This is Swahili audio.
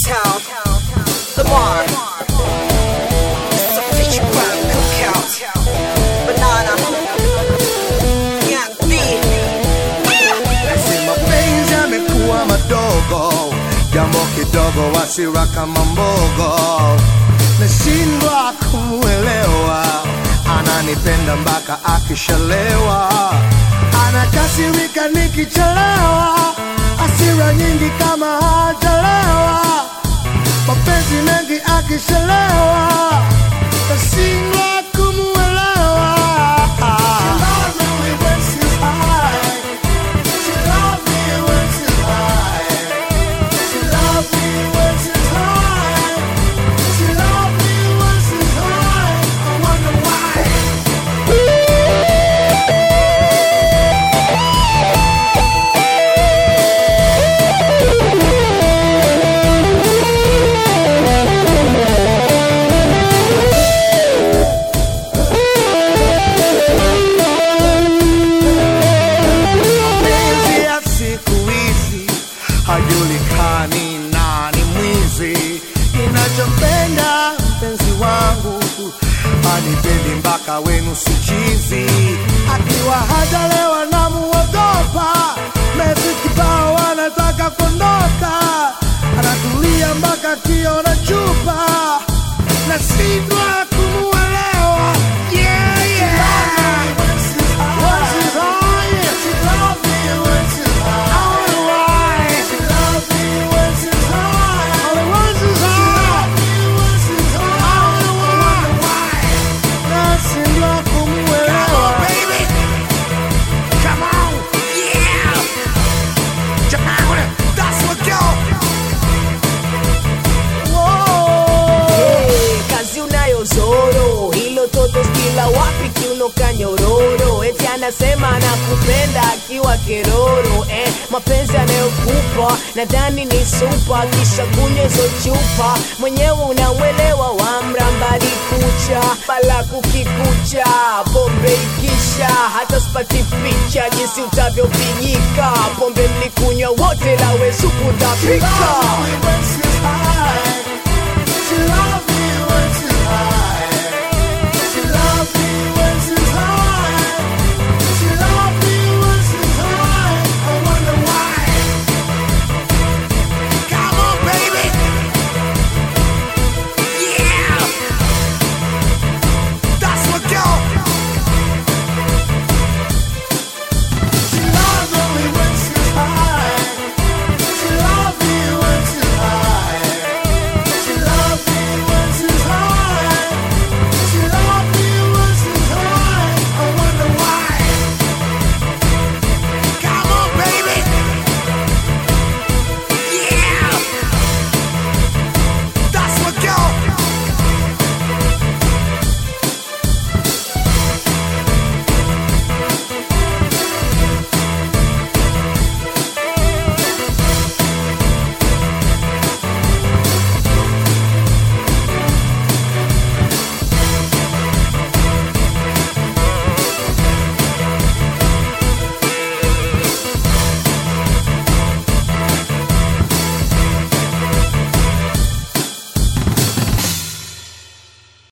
town. Lamar. It's a feature crowd cookout. Banana. Young B. Esi mapenzi yamekuwa madogo, jambo kidogo wasira kama mbogo, nashindwa kumuelewa, ananipenda mpaka akishalewa, anakasirika nikichelewa, hasira nyingi kama hajalewa, mapenzi mengi akishalewa, nashindwa kumuelewa. She loves me when she's high. She love me when she's high. She love me when she's high. She love me when she's high. I wonder why. Mapenzi ya siku hizi hajulikani nani mwizi. Ninachompenda mpenzi wangu anipendi mpaka wenu sichizi, akiwa hajalewa na muogopa, mezi kibao anataka kuondoka, anatulia mpaka kiona chupa, nashindwa kumuelewa. Yeah, yeah. When she's high, yeah. She love me when she's high. I wonder why. She love me when she's high. Only when she's high. She love me when she's high. I wonder why. Nashindwa kumuelewa. baby. Come on. Yeah. Jamani, that's what go. Whoa. Hey, kazi unayo zoro hilo toto kila wapi kiuno kanyororo eti anasema anakupenda akiwa keroro eh, mapenzi anayokupa nadhani ni supa kisha kunywa hizo chupa mwenyewe unamwelewa wamra mbali kucha bala kukikucha pombe ikisha hata spati picha jinsi utavyopigika pombe mlikunywa wote lawe supu She utapika love me when she's